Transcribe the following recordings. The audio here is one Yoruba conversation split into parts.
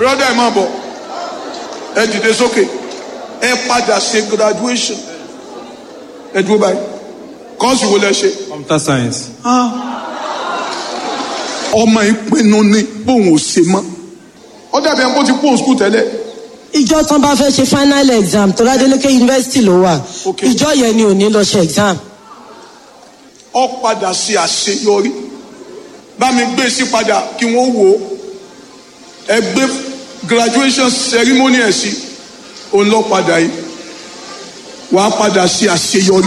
brother ẹ máa bọ̀ ẹ dìde sókè ẹ padà ṣe graduation ẹ dúró báyìí kọ́ọ̀sì wo lẹ ṣe. computer science. ọmọ ìpinnu ni bóun ò ṣe mọ́ ó dàbí ẹni kó ti kó skul tẹ́lẹ̀ ìjọ tán bá fẹ́ ṣe final exam tó ládélékè yunifásitì ló wà Ok. ìjọ yẹn ni ò ní lọ ṣe exam ó padà ṣe àṣeyọrí bá mi gbé sí padà kí wọ́n wò ó ẹ gbé graduation ceremony ẹ̀ sí òun lọ padà yìí wàá padà ṣe àṣeyọrí.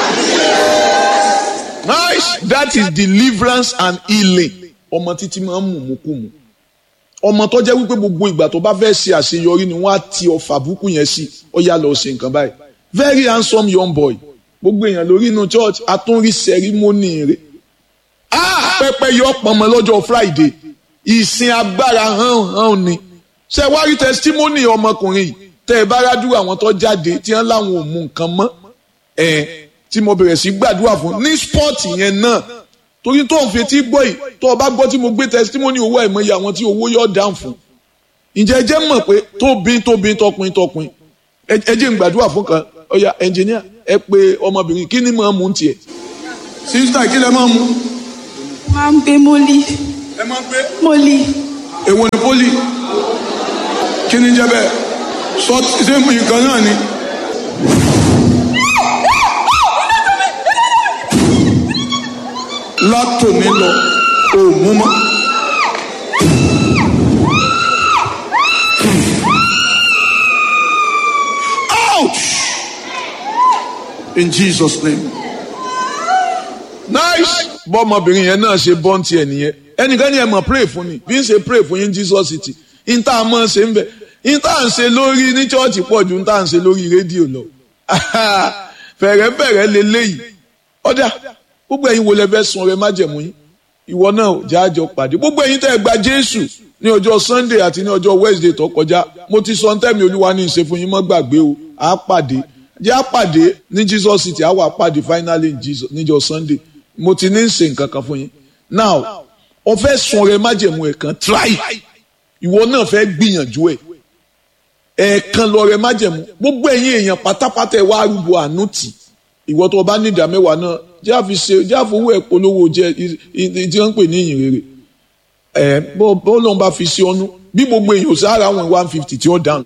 Nice. That is deliverance and healing. Ọmọ títí máa ń mú mú kú mu. Ọmọ tó jẹ́ wípé gbogbo ìgbà tó bá fẹ́ ṣe àṣeyọrí ni wọ́n á ti ọfà búkú yẹn sí. Ó yá lọ ṣe nǹkan báyìí. Very handsome young boy. Gbogbo èèyàn lórí inú church àtúnrí ceremony rẹ̀. Ah! Pẹ́pẹ́ yọ pọnmọ lọ́jọ́ Friday. Ìsìn agbára hàn hàn ni. Ṣé wá rí testimony ọmọkùnrin yìí? Tẹ́ ẹ bá rájú àwọn tó jáde tí wọ́n láwọn ò mú nǹkan mọ́ ẹ tí mo bẹ̀rẹ̀ sí gbàdúrà fún ní spọ́ọ̀tì yẹn náà torí tó ń fetí gbọ́ yìí tó o bá gbọ́ tí mo gbé testimony owó àìmọye àwọn tí owó yọ̀ dáhùn fún ǹjẹ́ ẹ jẹ́ mọ̀ pé tóbi tóbi tọkùn tọkùn ẹ ẹ jẹ́ n gbàdúrà fún kan ọ̀ya ẹnjìníà ẹ pé ọmọbìnrin kí ni màá mú tiẹ̀ sísítà kí lẹ máa mú máa ń gbé mólí ẹ máa gbé mólí èwo ni poli kí ni jẹ́ bẹ́ẹ̀ sọ ṣé nǹkan náà ni. látòní lọ ò mú mọ́. Ouch! In Jesus' name. nice bọ́mọbìnrin yẹn náà ṣe bọ́n tiẹ̀ nìyẹn ẹnìkan ni ẹ mọ̀ pray fún ni bí n ṣe pray fún yín Jesus city n tá a mọ̀ ṣe ń bẹ̀ n tá à ń ṣe lórí ní chọ́ọ̀chì pọ̀ ju n tá à ń ṣe lórí rédíò lọ fẹ̀rẹ̀fẹ̀rẹ̀ leléyìí ọ̀dà gbogbo ẹ̀yin wo lẹ fẹ́ sun ọrẹ májẹ̀mú yín ìwọ náà jáàjọ pàdé gbogbo ẹ̀yin tẹ́ ẹ gba Jésù ní ọjọ́ Sunday àti ní ọjọ́ Wednesday tó kọjá mo ti sọ ntẹ́mi Olúwa ní ìṣe fún yín mọ́ gbàgbé o à á pàdé jẹ́ à pàdé ní Jesus city à wà pàdé finally in Jesus níjọ́ Sunday mo ti ní ṣe nǹkan kan fún yín now o fẹ́ sun ọrẹ májẹ̀mú ẹ̀ kan try ìwọ náà fẹ́ gbìyànjú ẹ̀ ẹ̀ẹ̀kan lọ rẹ májẹ̀mú gbogbo ẹ̀yin èèyàn pátápátá ẹ̀ wá arúgbó àánú tì ìwọ tó o bá ní ìdá mẹ́wàá náà jẹ́ àfi ṣe jẹ́ àfowó ẹ̀ polówó jẹ́ tí wọ́n ń pè ní ìyìn rere ẹ̀ bó bó lóun bá fi ṣe ọ́nú bí gbogbo èèyàn sára àwọn one fifty tí ó dáhùn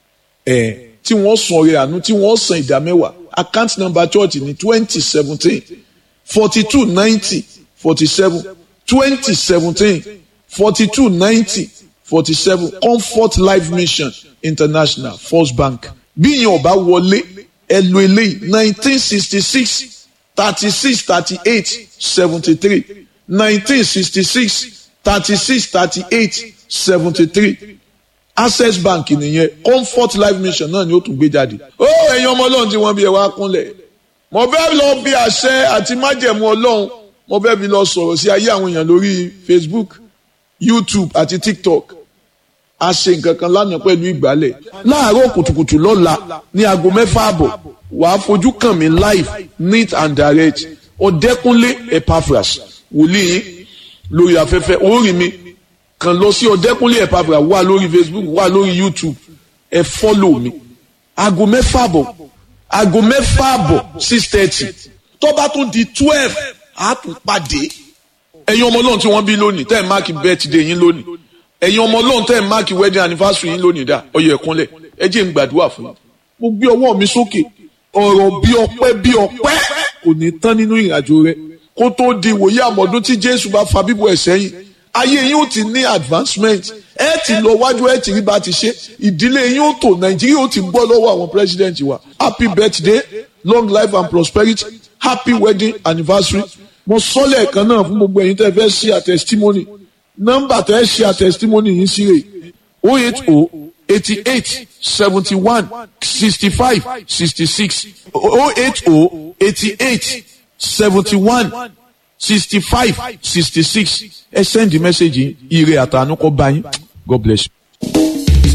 ẹ̀ tí wọ́n san ọrẹ àánú tí wọ́n san ìdá mẹ́wàá account number church ní twenty seventeen forty two ninety forty seven twenty seventeen forty two ninety forty seven comfort life mission international first bank bí ìyẹn ọba wọlé ẹ lo eléyìí nineteen sixty six thirty six thirty eight seventy three nineteen sixty six thirty six thirty eight seventy three access bank nìyẹn comfort life mission náà ni ó tún gbé jáde. ó ẹ̀yin ọmọ ọlọ́run tí wọ́n bí ẹ wá kúnlẹ̀ mo fẹ́ lọ bí àṣẹ àti májẹ̀mú ọlọ́run mo fẹ́ fi lọ sọ̀rọ̀ sí ayé àwọn èèyàn lórí facebook youtube àti tiktok a ṣe nǹkan kan lánàá pẹ̀lú ìgbálẹ̀ láàárọ̀ kùtùkùtù lọ́la ní aago mẹ́fà àbọ̀ wàá fojú kàn mí live neat and direct ọ̀dẹ́kúnlé epaphras wòlíì lórí afẹ́fẹ́ orí mi kàn lọ sí ọ̀dẹ́kúnlé epaphras wà lórí facebook wà lórí youtube ẹ fọ́lọ̀ mi aago mẹ́fà àbọ̀ aago mẹ́fà àbọ̀ six thirty tó bá tún di twelve á tún pàdé ẹ̀yin ọmọ ọlọ́run tí wọ́n bí lónìí tẹ́ ẹ̀ máàkì birthday yín lónìí ẹ̀yin ọmọ ọlọ́run tẹ́ ẹ̀ máàkì wedding anniversary yín lónìí dá ọyọ ẹ̀kúnlẹ̀ ẹ jẹ́ n gbàdúrà fún yín mo gbé ọwọ́ mi sókè ọ̀rọ̀ bí ọpẹ́ bí ọpẹ́ kò ní tán nínú ìrìnàjò rẹ kó tó di ìwòye àmọ́dún tí jésù bá fa bíbọ̀ ẹ̀ sẹ́yìn ayé yín ó ti ní advancement ẹ ti lọ wájú ẹ ti rí bá ti ṣe ìdílé yín ó tò nàìjíríà ó ti gbọ́ lọ́wọ́ àwọn president wa happy birthday long life and prosperity happy wedding anniversary mo sọ lẹ́ẹ̀kan náà fún gbogbo ẹ̀yin tẹ́ fẹ́ ṣe a testimony nọ́mbà tẹ́ ṣe a testimony yìí sí rè o eight o eighty eight seventy one sixty five sixty six o eight o eighty eight seventy one sixty five sixty six ẹ send the message yìí ire àtànú kọ bá yín God bless you.